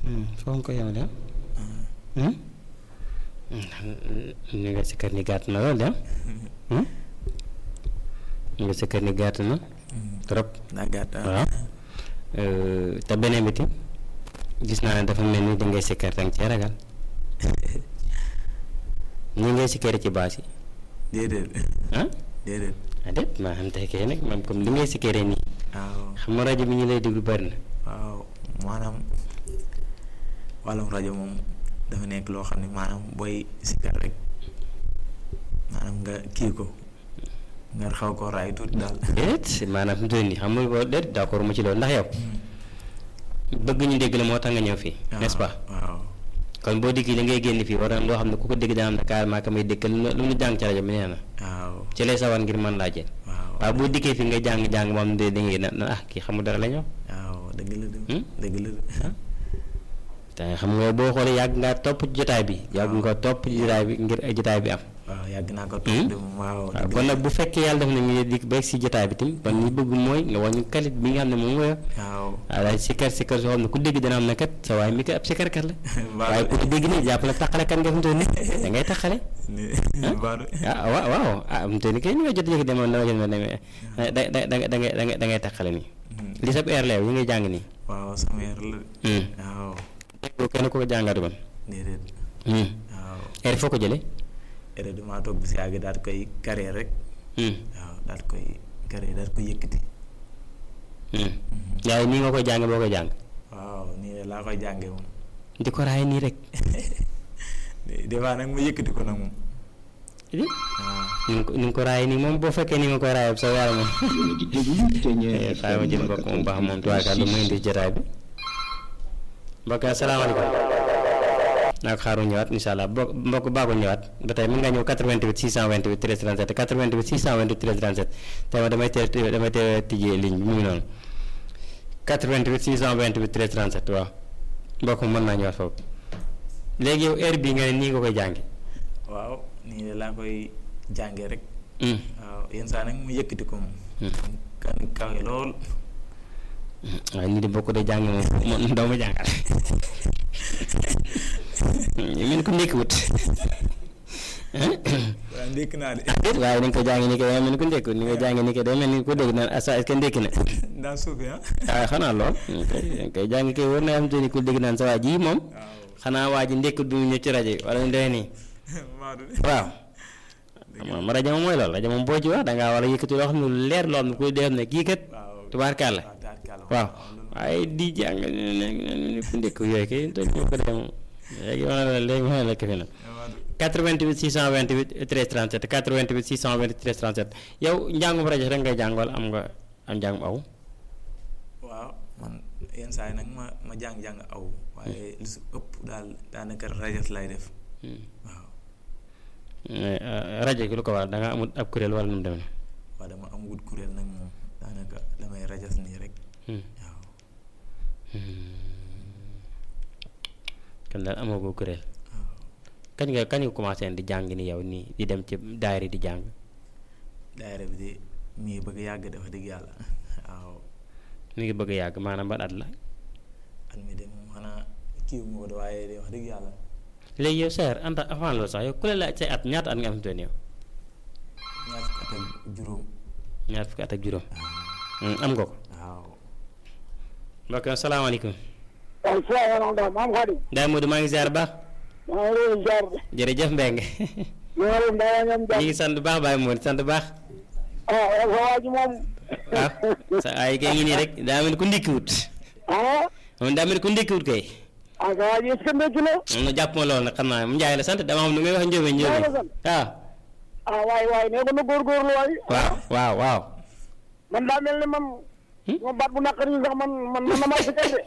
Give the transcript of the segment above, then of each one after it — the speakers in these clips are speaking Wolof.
foo nga ko yemale ah. ni nga si kër ni gàtt na lool de ah. ni nga si kër ni gàtt na. trop daa gàtt waaw. te beneen bi tim gis naa ne dafa mel ni dangay sikkar danga cee ragal ñi ngay sikkari ci baas yi déedéet ah déedéet ah déet maa xam te kay nag moom comme li ngay sikkaree nii waaw xam nga rajo bi ñu lay déglu bari na waaw maanaam wàllum rajo moom dafa nekk loo xam ne maanaam booy sikkar rek maanaam nga kii ko nga xaw ko raay tuuti daal déet maanaam fi mu toll nii xam nga boo déet d'accord ma ci loolu ndax yow bëgg ñu dégg la moo tax nga ñëw fii n'est-ce pas waaw kon boo dikkee li ngay génn fii war na loo xam ne ku ko dégg dana am ne carrément ka may dëkkal lu lu mu jàng ci rajo bi nee na waaw ci lay sawar ngir mën laa jël waaw waaw boo dikkee fii nga jàng-jàng moom de da ngay na na ah kii xamul dara la ñëw waaw dëgg la de Hmm? dëgg la de te xam nga boo xoolee yàgg ngaa topp ci jotaay bi yàgg nga topp ci jotaay bi ngir ay jotaay bi am waaw yàgg naa ko Hmm? toog de moom waaw waaw dëgg kon la nag bu fekkee yàlla def na ñu dikk ba si jotaay bi tamit kon ñu bëgg mooy nga wàññi kalit bi nga xam ne moom nga yor waaw waaw daal sikkar sikkar soo xam ne ku dégg dana am na kat sa waay mi kat ab sikkarkat la waaye ku ko dégg nii jàppale taqale kan nga fi mu toll nii da ngay taqale baadu ah waaw waaw ah fi mu toll nii kay ni nga jot yëg demoon dama jot ma demee da da da da ngay da ngay da ngay taqale nii li sab air leew yi ngay jàng nii waaw sama yar la hum waaw déggoo kenn ku ko jàngatu kon déedéet hum waaw air foo ko jëlee ere damaa toog bi si yàgg daal di koy carré rek hum waaw daal di koy carré daal di koy yëkkati hum waaye nii nga koy jàng boo koy jàng waaw nii de laa koy jàngee moom di ko raay nii rek des fois nag ma yëkkati ko nag moom ni waaw nga ko ni nga ko raay nii moom boo fekkee ni nga koy raay sa yaram moom xaaral ma jël mbokk moom baax moom tubaarkaal lu muy indi jotaay bi mbokk asalaamaaleykum naa ko xaaru ñëwaat incha allah mbokk mbokk baaxul ñëwaat ba tey mën nga ñëw 88 628 13 37 88 628 13 37 tey ma damay teel damay teel tijjee ligne bi mu ngi noonu 88 628 13 37 waaw mbokk mi mën naa ñëwaat foofu léegi yow heure bii nga ne nii nga koy jàngi waaw nii de laa koy jàngee rek hum waaw yenn saa nag mu yëkkati ko moom Hmm. kan kawe lool waaye nii di bokk de jàng moom moom doo ma jàngal mel ko ndékkiwut waaw ndékk naa de déet waaye ni nga ko jàngi ni ko mel ni ko ndékkiwut ni nga jàngi ni ko day mel ni ko dégg naan asa est-ce que ndékki na daa suufi ah waaye xanaa lool kay kay jàngi kay war na am te ni ku dégg naan sa waa ji moom waaw xanaa waa ji ndékkut bi mu ñëw ci rajo yi wala ñu doy nii Maodo de waaw moom rajo moom mooy loolu rajo moom boo ci wax dangaa war a yëkkati loo xam ne lu leer loo xam ne ku dee xam ne kii kat waaw tubaarkàlla waaw taarkalla waaw loolu waaye di jàng ne ku ndékk yooyu kay toj moo ko dee moom léegi ma ne la léegi ma ne la këfe na Maodo 88 628 13 37 88 628 13 37 yow njàngum rajo rek ngay jàng wala am nga am njàngum aw waaw man yenn saa yi nag ma ma jàng-jàng aw waaye lu si ëpp daal daanaka rajas lay def waaw mais rajo gi lu ko waral da nga amul ab kuréel wala nu mu demee waaw dama am wut kuréel nag moom daanaka damay rajas nii rek waaw kon daal amoo ko kuréel waaw kañ nga kañ nga commencé di jàng ni yow nii di dem ci daayira di jàng daayira bi de mii bëgg yàgg dafa dëgg yàlla waaw mi ngi bëgg a yàgg maanaam ban at la at mi de moom xanaa kii wu ma ko de waaye de wax dëgg yàlla léegi yow seer anta avant loolu sax yow ku la laaj say at ñaata at nga am fi mu toll nii yow ñaar fukki at ak juróom ñaar fukki at ak juróom Hmm, am nga ko waaw mbokk yi asalaamaaleykum waaw salaamaaleykum maam Xadim Ndiaye Modou maa ngi ziar baax maa ngi leen jaar de jërëjëf Mbengue maa ngi leen daa ñam ñu jàmm ngi sant bu baax Baye Modou sant bu baax ah sa waa ji moom waaw sa ay kay ngi nii rek daa mel ni ku ndékkiwut ah moom daa mel ni ku ndékkiwut kay ah sa waa ji est-ce que ndekki la moom na jàpp ma loolu nag xam naa mu Ndiaye la sant dama xam nu ngay wax njóobeen njóobeen Ndiaye la sant. waaw ah waay waay nee ko na góorgóorlu waay waaw waaw waaw man daa mel ni man ma baat bu naqari sax man man man na maa si kay de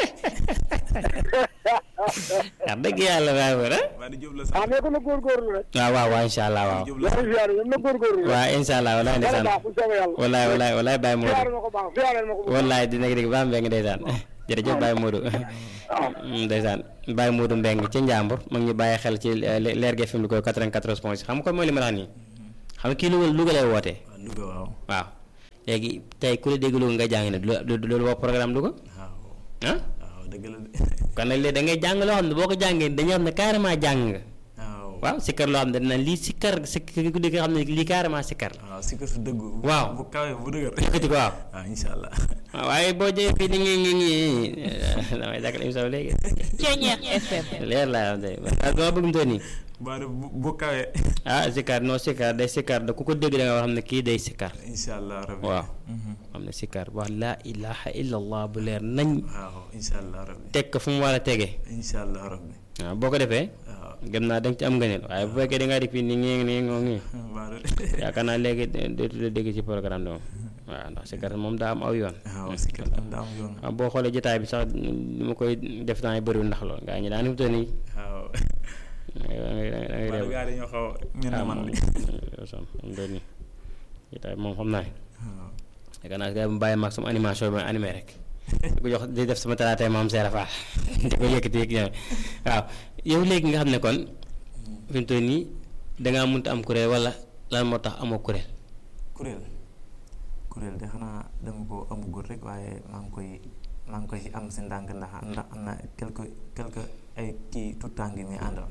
wax dëgg yàlla Baye Modou ah waa di Jóob la ah sax nee ko na góorgóorlu rek waaw waaw waaw incha allah waaw Jóob la yaa sax ngi ziare yéen na góorgóorlu rek waaw incha allah walaay yàlla ndeysaan baax bu soobee yàlla walaay walaay walaay Baye ziare Modou ma ko baax ziare ma ko bu wallaay dina ko dégg baax Mbengue ndeysaan jërëjëf Baye Modou waaw ndeysaan Baye Modou Mbengue ci Njàmbur mu ngi ñu bàyyi xel ci leer gi FM lu koy 94 point xam nga kon mooy li ma la wax nii xam nga kii Louga Louga lay wootee waaw Louga waaw waaw léegi tey ku la dégg Louga nga jàng ne du du loolu woo programme Louga waaw ah waaw dëgg la de kon nag léegi da ngay jàng loo xam ne boo ko jàngee dañoo xam ne carrément jàng nga waaw waaw sikkar loo xam ne dina lii sikkar sikkar ku dégg xam ne lii carrément sikkar la waaw si kër su dëgg Waaw. bu kawee bu dëgër yëkkati ko waaw waaw insha allah waaw waaye boo jëlee fii ni ngi ngi ngi damay dàkkal émission bi léegi Ceeñeex FM. leer laa am tey parce que dama bëgg mu toll nii baa de bu bu kawee ah sikkar non sikkar day sikkar da ku ko dégg da nga xam ne kii day sikkar insha allah rabbi waaw Mhm. xam ne sikkar wax laa ilaha illallah bu leer nañ waaw insha allah rabbi teg ko fu mu war a tege insha allah rabbi waaw boo ko defee waaw gëm naa da nga ci am ngëneel waaye bu fekkee da ngaa def fii ni ngi nii ngoo ngi baa de yaakaar naa léegi dootu la dégg ci programme bi moom waaw ndax sikkar moom daa am aw yoon waaw si kër tam daa am yoon waaw boo xoolee jotaay bi sax li ma koy def temps yi bëriwul ndax loolu gaa ñi daan fi mu toll nii waaw da ngay da ngay da ngay baa de réew gaa dañoo xaw a mel ne man de yow sam mu doon nii jotaay bi moom xam naa ne waaw yaakaar naa gaa yi mu bàyyi maag sama animation bi ma animé rek di ko jox di def sama talaatay maam Seera Fall di ko yëkkati yëg ñoom waaw yow léegi nga xam ne kon fi mu toll nii dangaa mënta am kuréel wala lan moo tax amoo kuréel kuréel kuréel de xanaa dama ko amugul rek waaye maa ngi koy maa ngi koy am si ndànk ndax ndax am na quelque quelque ay kii tout temps ngi muy àndal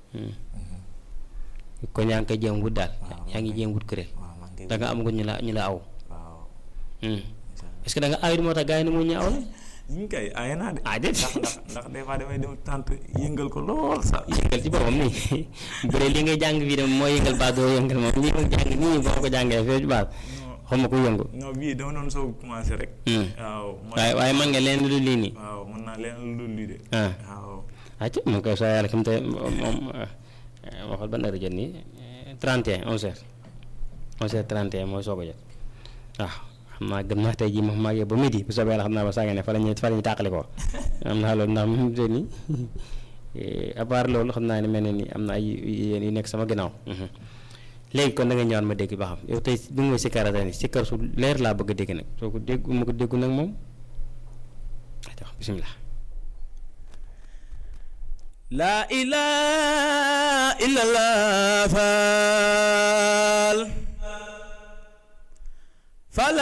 kon yaa ngi koy jéem wut daal Waaw, yaa ngi jéem wut kuréel waaw maa ngi koy da nga amagul ñu la ñu la aw waaw Hmm. incha allah est-ce que da nga awit moo tax gars yi ni mu ñu aw la ñu ngi koy aaye naa de ah déet ndax ndax ndax des fois damay dem tànt yëngal ko lool sax yëngal ci boppam nii bu dee li ngay jàng fii de mooy yëngal baat doo yëngal moom li nga jàng nii boo ko jàngee fee ci baat non xam ma ko yëngu non bii dama doon soog commencé rek Hmm. waaw mooy waaye waaye man nga leen lu dul lii nii waaw mën naa leen lu dul lii de ah waaw acca mu ngi koy soo yàlla xam te moom ma xool ban heure jot nii 31 11 heures 11 heures 31 mooy soog a jot waaw xam naa gëm naa tey jii moom maa ngi ba midi bu soobee yàlla xam naa ba saa ngeen ne fa la ñuy fa la ñuy tàqali ko am naa loolu ndax moom te nii à part loolu xam naa ne mel na ni am na ay yéen yu nekk sama ginnaaw mhm. léegi kon da nga ñëwaat ma dégg ba xam yow tey bi nga may sikkar tey nii sikkar su leer laa bëgg a dégg nag soo ko dégg ma ko déggu nag moom ayca bisimilah. La ilaha illallah faal